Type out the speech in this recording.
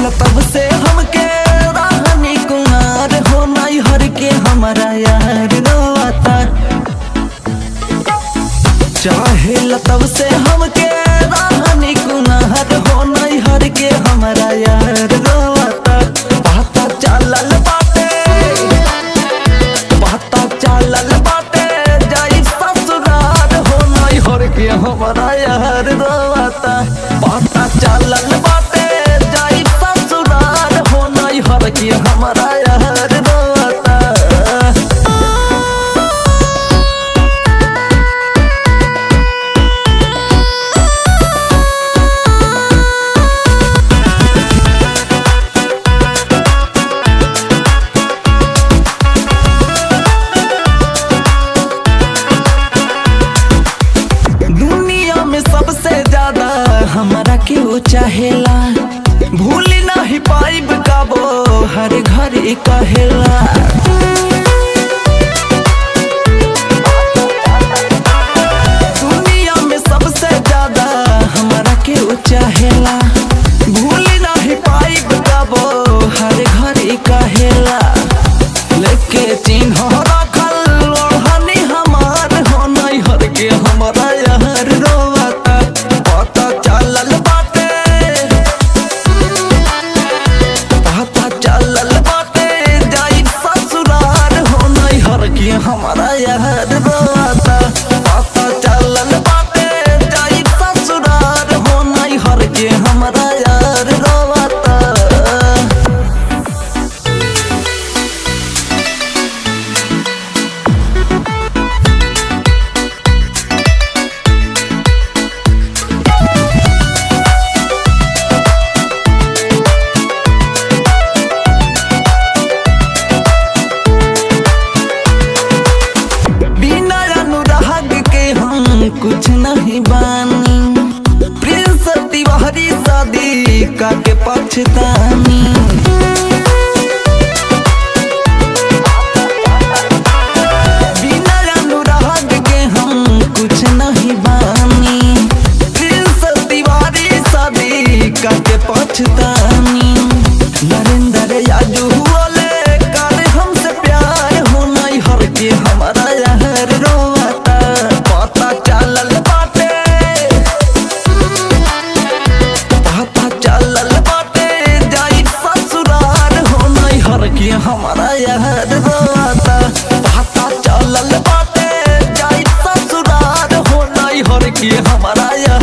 तब से हमके राहनी कुमार हो नहीं हर के हमारा यार रोता चाहे तब से हमके राहनी कुमार हो नहीं हर के हमारा यार रोता पता चलल बाटे पता चलल बाटे जाई ससुराल हो नहीं हर के हमारा यार रोता पता चलल बाटे जाई ससुराल हो नहीं हर के हमारा यार रोता दुनिया में सबसे ज्यादा हमारा क्यों चाहेला भूल नहीं पाइब काबो हर घर कहेला दुनिया में सबसे ज्यादा हमारा क्यों चाहेला भूल नहीं पाइब काबो हर घर कहेला लेके चिन्ह रखल ओढ़नी हमार हो नहीं हर के हमारा यार रोता पता चलल बाटे पता चलल बाटे जाई ससुराल हो नहीं हर के हमारा यार रोता पता चलल बाटे जाई ससुराल हो नहीं हर के हमारा यार रोता बिना अनुराग के हम कुछ नहीं बानी प्रिंस तिवारी शादी का के पछतानी बिना अनुराग के हम कुछ नहीं बानी प्रिंस तिवारी शादी का के पछतानी नरेंद्र याजू वाले कर हमसे प्यार हो नहीं हर के हमारा यार रोता पता चलल बाटे पता चलल बाटे जाई ससुराल हो नहीं हर के हमारा यार रोता पता चलल बाटे जाई ससुराल हो नहीं हर के हमारा यार